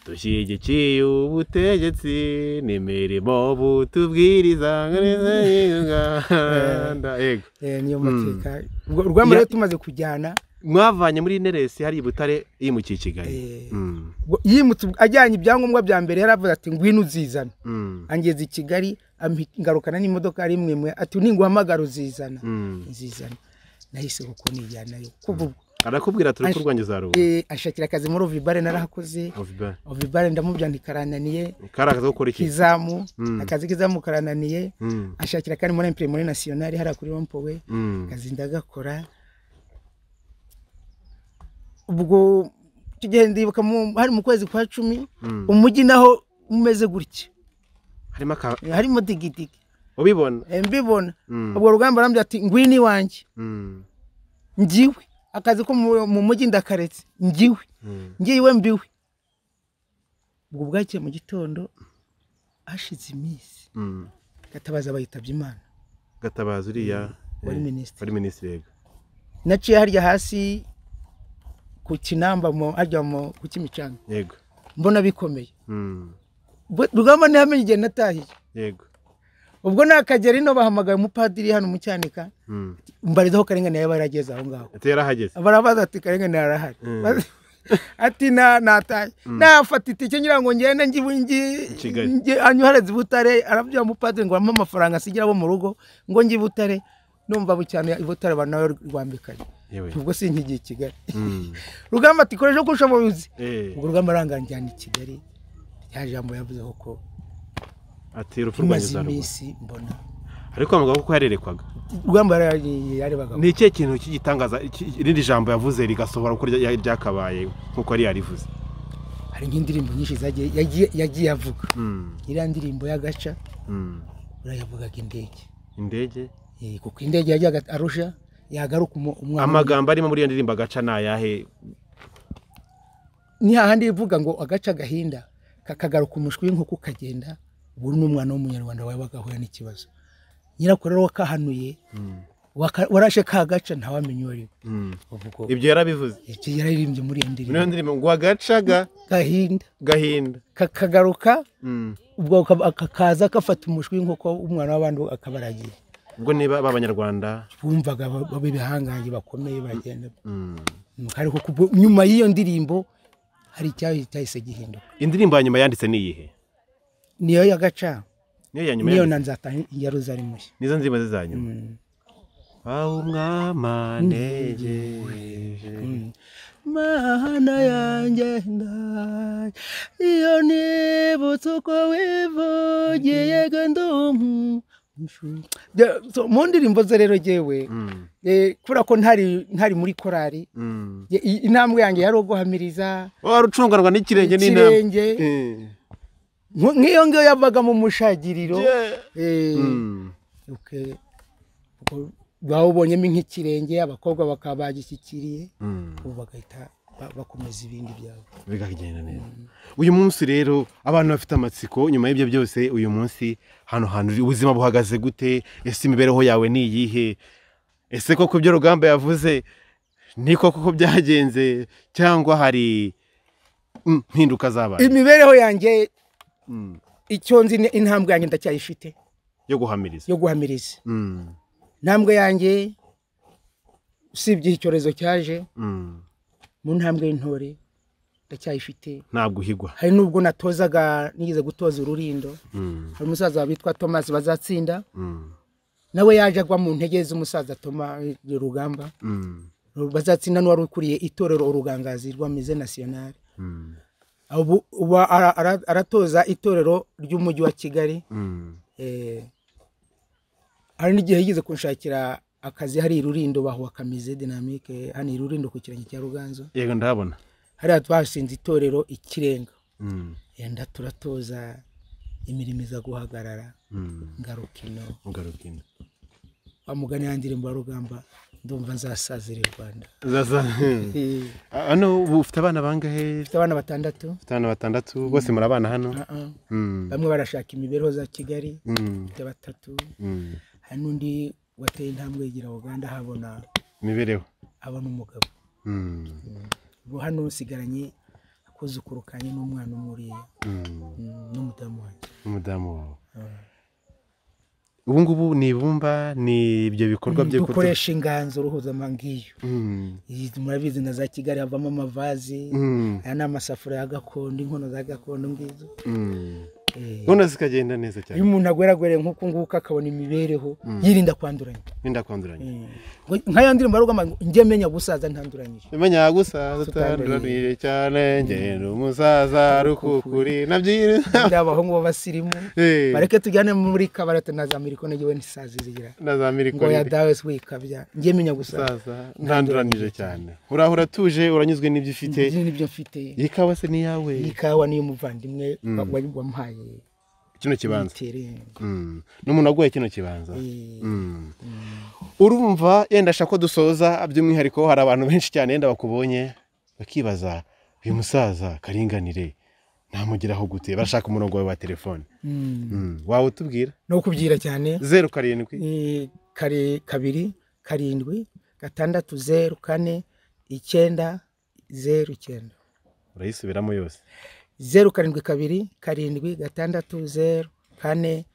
dushyigikiye ubutegetsi n'imirimo butubwiriza ngereza y'urwanda yego Eh, niyo mateka ubwo rugamba rero tumaze kujyana mwavanye muri neresi hari i butare yimukiye i kigali Eh. Mm. ubwo yimutse ubwo ajyanye ibyangombwa bya mbere yaravuze ati ngwino uzizana Mm. angeze i kigali ampi- ngarukana n'imodoka rimwe imwe ati ninguhamagara uzizana Mm. nzizana nahise kuko nijyanayo kuva ubwo arakubwira turi kurwanya za rubu Eh, anshakira akazi muri ovibare narahakoze ovibare ndamubyanika karananiye kari akazi ko gukora iki kizamu Mm. akazi kizamu karananiye Mm, ashakira kandi muri impire muri nasiyonari hariya kuri wampowe mm, akazi ndagakora ubwo tugiye ndibuka mu- hari mu kwezi kwa cumi mm. umujyi naho umeze gutya harimo aka harimo digidigi ubibona Eh, mbibona Mm, ubwo rugamba arambwira ati ngwino iwanjye mm, ngiwe akazi ko mu mu mujyi ndakaretse ngiwe mm. ngiwe mbiwe ubwo bwakiye mu gitondo hashize iminsi Mm. gatabaza bayitabye imana gatabazi uriya wari eh, minisitiri wari minisitiri yego naciye harya hasi ku kinamba mu harya mu ku kimicanga yego mbona bikomeye Mm, Bwe- rugamba ntihamenye igihe natahiye yego ubwo nakagera ino bahamagaye umupadiri hano mu cyanika Mm. mbarizaho karengane yaba yarageze aho ngaho ati yarahageze barabaza ati karengane arahari Mm. Bas- ati na nataye nafata itike ngira ngo ngende ngibu ngi Kigali. ngi- anyohereze i butare arabwira umupadiri ngo ampe amafaranga asigira abo mu rugo ngo njye i butare numva bucyane i butare abantu nawe rwambikanye yewe ubwo sinkigiye i kigali Mm. rugamba ati koresha uko ushoboye Eh, ubwo rugamba aranganjyana i kigali rya jambo yavuzeho ko ati urupfu rwanyu tumaze za rubu iminsi mbona ariko bavuga ko yarerekwaga rugamba yari- yarebaga ni ikihe kintu cy'igitangaza iki- irindi jambo yavuze rigasohora uko rya- ryakabaye nk'uko yari yarivuze hari nk'indirimbo nyinshi zagiye yagiye- yagiye avuga Mm, iriya ndirimbo y'agaca mm. urayavugaga indege indege Eh, kuko indege yajyaga arusha yagaruka umu- umwana amagambo arimo muri iyo ndirimbo agaca ni ayahe ni hahandi ivuga ngo agace agahinda kakagaruka umushwi w'inkoko ukagenda ubu ni umwana w'umunyarwanda wabaga ahura n'ikibazo nyirakuru rero wakahanuye waka- warashe ka gaca ntawamenya uwo ari we Mm. uvuga ibyo yarabivuze ibyo yararirimbye muri iyo muri iyo ndirimbo ndirimbo ngo agacaga gahinda gahinda kakagaruka Mm. ubwo aka- aka- kaza gafata umushwi w'inkoko umwana w'abandi akabaragiye ubwo niba b'abanyarwanda bumvaga ba- baba ibihangange bakomeye bagenda Mm. ariko kubwo- nyuma y'iyo ndirimbo hari icyayi cyahise gihinduka indirimbo ya nyuma yanditse ni iyihe niyo y'agaca niyo ya nyuma niyo na yanditse? nzatanga iya rozari mushya nizo ndirimbo ze za nyuma Mm. aho umwamanege mana yanjye ndaye iyo nibutse uko wivugiye ga ndumva De- so, mu ndirimbo ze rero jyewe eh, kubera ko ntari ntari muri korari ye- i- intambwe yanjye yari uguhamiriza wari ucunganwa n'ikirenge n'inama ikirenge Nku- nk'iyo ngiyo yavaga mu mushagiriro eh, ok. Ubwo bawubonyemo nk'ikirenge abakobwa bakaba bagishyikiriye ubu bagahita ba- bakomeza ibindi byabo bikagenda neza uyu munsi rero abantu bafite amatsiko nyuma y'ibyo byose uyu munsi hano hantu uri ubuzima buhagaze gute ese imibereho yawe ni iyihe ese koko ibyo rugamba yavuze ni koko ko byagenze cyangwa hari mm, mpinduka zabaye imibereho yanjye Mm, icyo nzi ni intambwe yanjye ndacyayifite yo guhamiriza yo guhamiriza Mm, intambwe yanjye usibye icyorezo cyaje mm. mu ntambwe y'intore ndacyayifite ntabwo uhigwa hari n'ubwo natozaga nigeze gutoza ururindo Mm, hari umusaza witwa thomas bazatsinda mm, nawe yaje agwa mu ntege z'umusaza Thomas rugamba mm, bazatsinda n'uwari ukuriye itorero urugangazi rw'amize nasiyonari mm, ubu ubu ara- ara- aratoza itorero ry'umujyi wa kigali mm. eh, hari n'igihe yigeze kunshakira akazi hari irurindo bahuha kamize dinamike hano irurindo ku kirenge cya ruganzo yego ndahabona hariya twashinze itorero ikirenga Mm, yenda turatoza imirimo iza guhagarara mm. ngarukino ugaruka ino. bamugana ya ndirimbo ya rugamba ndumva nzasazira i rwanda Zaza- Eh, hano ubu ufite abana bangahe mfite abana batandatu ufite abana batandatu bose murabana hano Ah, ah. Mm. bamwe barashaka imibereho za kigali Mm, mfite batatu mm. hari n'undi wateye intambwe yigira uganda ahabona imibereho abona umugabo Mm, ubu hano nsigaranye akuzukuru kanye n'umwana umwe uriya mm. mm, n'umudamu wanjye umudamu wawe ubu ngubu ni ibumba ni ibyo bikorwa byo kudu- dukoresha inganzo uruhuzama ngiyo Mm, Iyi murabizi na za kigali havamo amavazi mm, aya ni amasafuriya ya gakondo inkono za gakondo ngizo mm. none zikagenda neza iyo cyane umuntu agweragwere nk'uku nguku akabona imibereho yirinda kwanduranya wenda kwanduranya Ngo nk'aya ndirimbo aravuga ngo njye menya gusaza ntanduranyije menya gusaza utanduraniye cyane ngenda umusaza rukukuri nabyiru ndi abahungu b'abasirimu Eh. bareke tujyane muri kabarate na za mirikono yewe ntisazizigira na za ngo mirikoni ya dawe wikabya njye menya gusaza umusaza ntanduranije cyane uraho uratuje uranyuzwe n'ibyo ufite ibyo nibyo mfite iyi kawa se ni iyawe iyi kawa niyo umuvandimwe wa- wa- wamuhaye kino kibanza tere Mm. n'umuntu aguye kino kibanza Mm. urumva yenda ashaka ko dusoza by'umwihariko hari abantu benshi cyane yenda bakubonye bakibaza uyu musaza karinganire namugeraho gute barashaka umurongo wawe wa telefone Mm. Mm. waba utubwira no kubyira cyane zeru karindwi Eh, kare kabiri karindwi gatandatu zeru kane icyenda zeru icyenda urayisubiramo yose zeru karindwi kabiri karindwi gatandatu zeru kane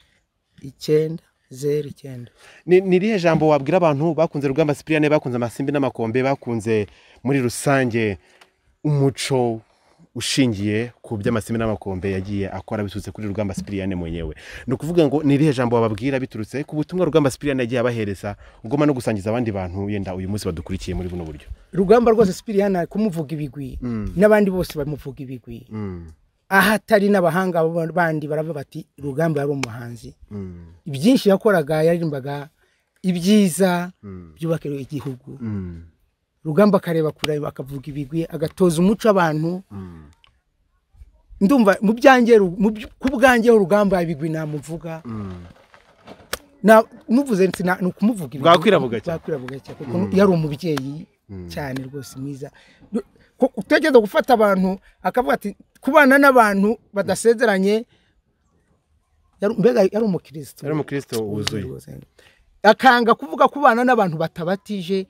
icyenda zeru icyenda ni ni irihe jambo wabwira abantu bakunze rugamba sipiriyane bakunze amasimbi n'amakombe bakunze muri rusange umuco ushingiye ku by'amasimbi n'amakombe yagiye akora biturutse kuri rugamba sipiriyane mwenyewe ni ukuvuga ngo ni irihe jambo wababwira biturutse ku butumwa rugamba sipiriyane yagiye abahereza ugomba no gusangiza abandi bantu yenda uyu munsi badukurikiye muri buno buryo rugamba rwose sipiriyani ari kumuvuga ibigwi n'abandi bose bamuvuga ibigwi aho atari n'abahanga ba- bandi baravuga bati rugamba yari umuhanzi ibyinshi yakoraga yaririmbaga ibyiza byubaka igihugu rugamba akareba kure akavuga ibigwi agatoza umuco abantu ndumva mu byanjye Ru- mu by- ku bwanjye rugamba ibigwi namuvuga na muvuze nti na- ni ukumuvuga ibigwi. Bwakwiravuga cyane. Bwakwiravuga cyane kuko yari umubyeyi cyane rwose mwiza Ku- utekereza gufata abantu akavuga ati kubana n'abantu badasezeranye yari- mbega yari umukristo yari umukristo wuzuye akanga kuvuga ko ubana n'abantu batabatije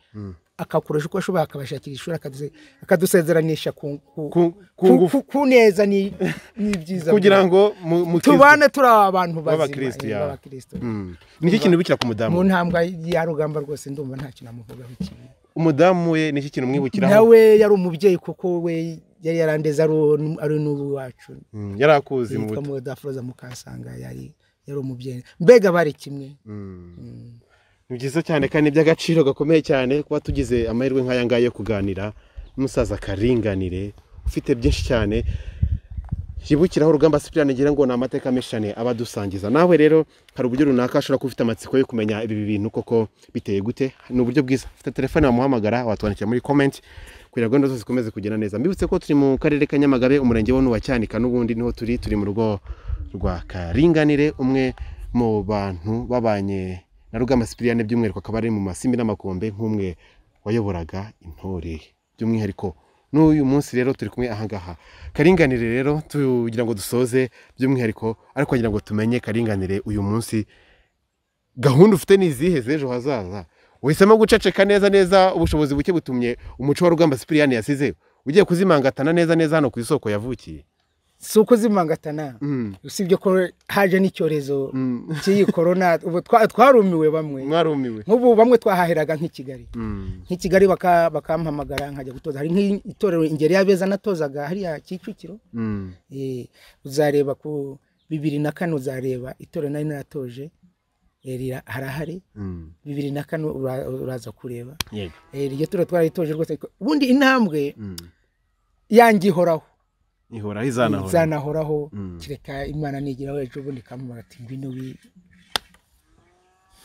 akakoresha uko ashoboye akabashakira ishuri akaduse- akadusezeranisha ku ku- Ku- ku ku- ngufu. ku- ku neza ni- n'ibyiza kugira byayo. ngo mu- mu tubane turi abantu bazima, B'abakristu, eh, ya. b'abakristu. Mm. ni iki kintu bikira ku mu mudamu ntambwe ya rugamba rwose ndumva ntacyo namuvugaho ikintu umudamu we ni iki kintu umwibukiraho nawe yari umubyeyi kuko we yari yarandeze ari uwo- ari n'ubu iwacu Mm. yari akuzi mu yitwa buto mudafroza mukasanga yari yari umubyeyi mbega bari kimwe ni byiza cyane kandi ni iby'agaciro gakomeye cyane kuba tugize amahirwe nk'aya ngaya yo kuganira n'umusaza karinganire ufite byinshi cyane yibukiraho urugamba sipiriyani ngira ngo ni amateka menshi cyane aba adusangiza nawe rero hari uburyo runaka ashobora kuba ufite amatsiko yo kumenya ibi bintu koko biteye gute ni uburyo bwiza ufite telefone wamuhamagara watwandikira muri komenti kugira ngo gahunda zose zikomeze kugenda neza mbibutse ko turi mu karere ka nyamagabe umurenge wa n'uwa cyanika n'ubundi niho turi turi mu rugo rwa karinganire umwe mu bantu babanye na rugamba sipiriyane by'umwihariko akaba ari mu masimbi n'amakombe nk'umwe wayoboraga intore by'umwihariko n'uyu munsi rero turi kumwe ahangaha karinganire rero tugira ngo dusoze by'umwihariko ariko kugira ngo tumenye karinganire uyu munsi gahunda ufite ni izihe z'ejo hazaza uhisemo guceceka neza neza ubushobozi buke butumye umuco wa rugamba sipiriyane yasize ugiye kuzimangatana neza neza hano ku isoko yavukiye si uko zimangatana usibye ko haje n'icyorezo cy'iyi korona ubu twa- twarumiwe bamwe mwarumiwe nk'ubu bamwe twahaheraga nk'i kigali nk'i kigali baka- bakampamagara nkajya gutoza hari nk'itorero ingeri y'abeza natozaga hariya kicukiro Eh, uzareba ku bibiri na kane uzareba itorero nari naratoje eh, rira- harahari bibiri na kane ura- uraza kureba yego Eh, iryo torero twaritoje rwose ariko ubundi intambwe yanjye ihoraho ihora izanahora zanahoraho kereka imana nigiraho ejo bundi ikamubara ati ngwino wi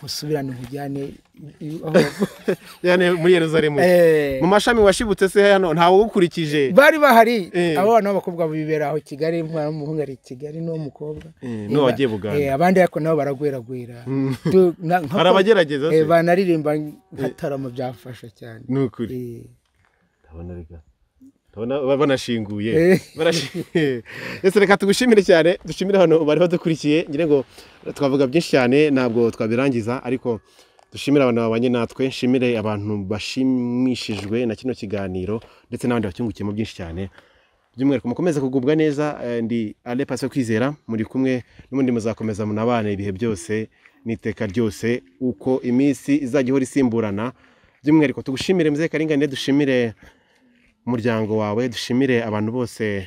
musubirane nkujyane i- aho- yani muri yeruzalemu Eh, mu mashami washibutse se hano ntawe ugukurikije bari bahari Eh. abo bana b'abakobwa bibera aho kigali umwana w'umuhungu ari i kigali n'uw'umukobwa Eh, n'uwo wagiye Buganda. Eh, abandi ariko nabo baragweragwera Tu- na- nka- Hari abagerageza se? Eh, banaririmba nka tarama byafasha cyane Ni ukuri. Eh, ndabona reka ndabona ba- banashinguye Eh. Barashi- ese reka tugushimire cyane dushimire hano bari badukurikiye ngira ngo twavuga byinshi cyane ntabwo twabirangiza ariko dushimire abantu babanye natwe nshimire abantu bashimishijwe na kino kiganiro ndetse n'abandi bacyungukiyemo byinshi cyane by'umwihariko mukomeze kugubwa neza eh, ndi ale paso kwizera muri kumwe n'ubundi muzakomeza munabane ibihe byose n'iteka ryose uko iminsi izajya ihora isimburana by'umwihariko tugushimire muzeye karinganire dushimire umuryango wawe dushimire abantu bose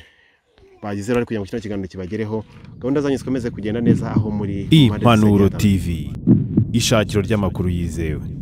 bagize bari kugira ngo kino kiganiro kibagereho gahunda zanyu zikomeze kugenda neza aho muri mu mpande zose zigiye impanuro zitandukanye. tv ishakiro ry'amakuru yizewe